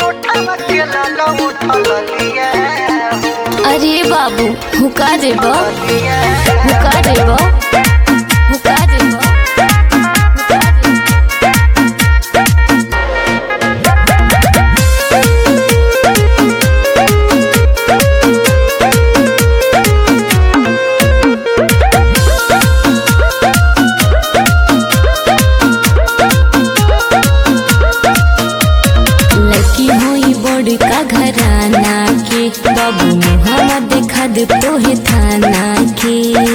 अरे बाबू हुका देब हुका देब हुका देब लड़की होई बड़का घराना के बाबू मुहम्मद देखा दे तोहे थाना के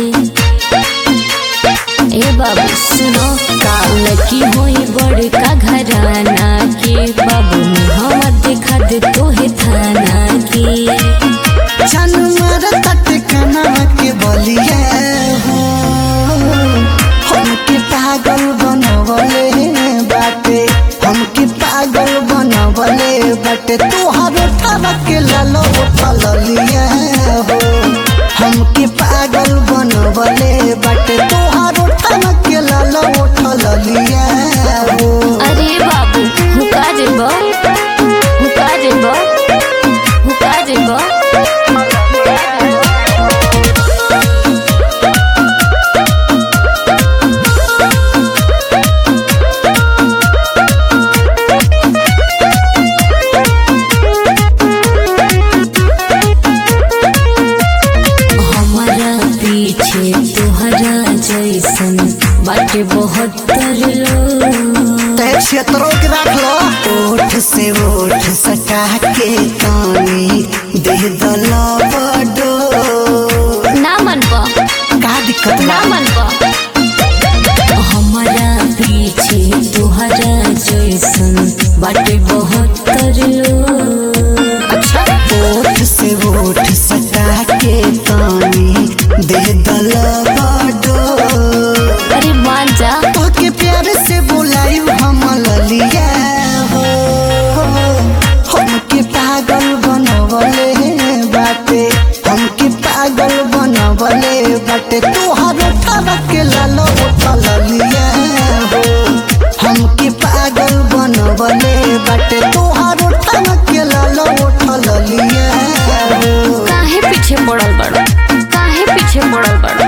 ए बाबू सुनो का लड़की होई बड़का घराना के बाबू मुहम्मद देखा दे तोहे थाना के छन मारत कनवा के बलिया हो हमके पागल बनवले बाटे हमके पागल बनवले बाटे तोहर ठावा के लालो उठलिया हो हमके पागल बनवले बाटे तोहर ठावा के लालो उठलिया हो अरे बाबू हुका देब हुका देब हुका देब हमारा पीछे तुहरा जैसन बाटे बहुत लोग तय क्षेत्रों के रख लो ओठ से ओठ सटा के तानी दे दलो बडो ना मन पा का दिक्कत ना बा मन पा हमारा पीछे तुहरा जैसन बाटे बहुत लोग अच्छा ओठ से ओठ सटा के तानी दे दलो बडो अरे मान जा तोके प्यार से बुलायू हम ललिया हो हमके पागल बनवले बाटे हमके पागल बनवले बाटे तोहर ठावा के लालो उठलिया हो हमके पागल बनवले बाटे तोहर ठावा के लालो उठलिया हो काहे पीछे पड़ल बड़ो काहे पीछे पड़ल बड़ो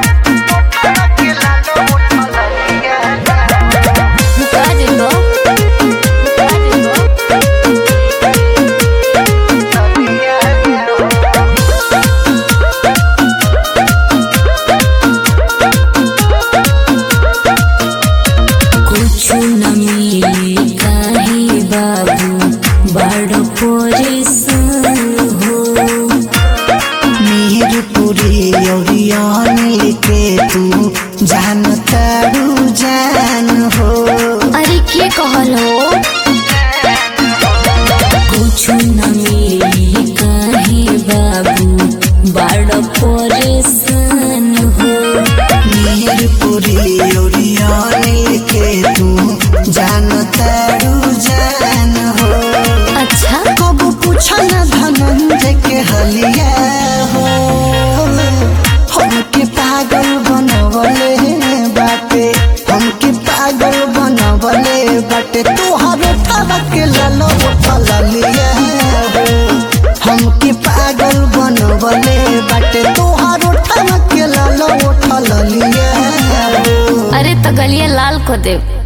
हुका देबो हुका देबो कुछ न मिले काहे बाबू बड़ परेशान हो मीरपुरी औरियान के तू जान तारू जान हो अरे के कहल हो कुछ न मिले काहे बाबू बड़ परेशान हो मीरपुरी औरियान के तू जान तारू जान हो अच्छा कब पूछल धनंजय के हलिया हो हमके पागल बनवले बाटे हमके पागल बनवले बाटे तोहर ठावा के लालो उठलिया हो हमके पागल बनवले बाटे तोहर ठावा के लालो उठलिया हो अरे तो गलिया लाल को देव